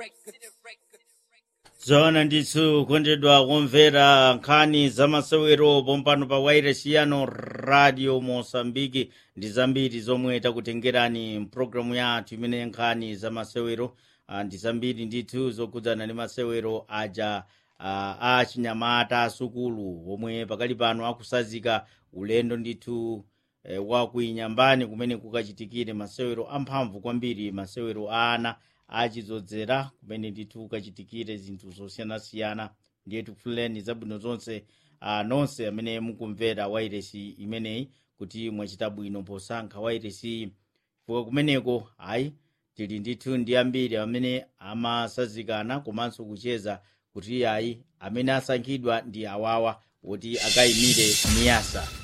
zona ndithu kondedwa kumvera nkhani zamasewero pompano pa wairesi yano radio mosambiki ndi zambiri zomwe takutengerani mpulogalamu yathu imene nkhani zamasewero ah, ndi zambiri ndithu zokhudzana ndi masewero aja ah, a chinyamata asukulu omwe pakali pano akusazika ulendo ndithu eh, wa kuinyambani kumene kukachitikire masewero amphamvu kwambiri masewero a ana achizodzera kumene ndithu kukachitikire zinthu zosiyanasiyana ndiye tifunireni zabwino zonse uh, nonse amene mukumvera wairesi imeneyi kuti mwachita bwino posankha wairesi chifukwa kumeneko ayi tili ndithu ndi ambiri amene amasazikana komanso kucheza kuti ayi amene asankhidwa ndi awawa kuti akayimire miyasa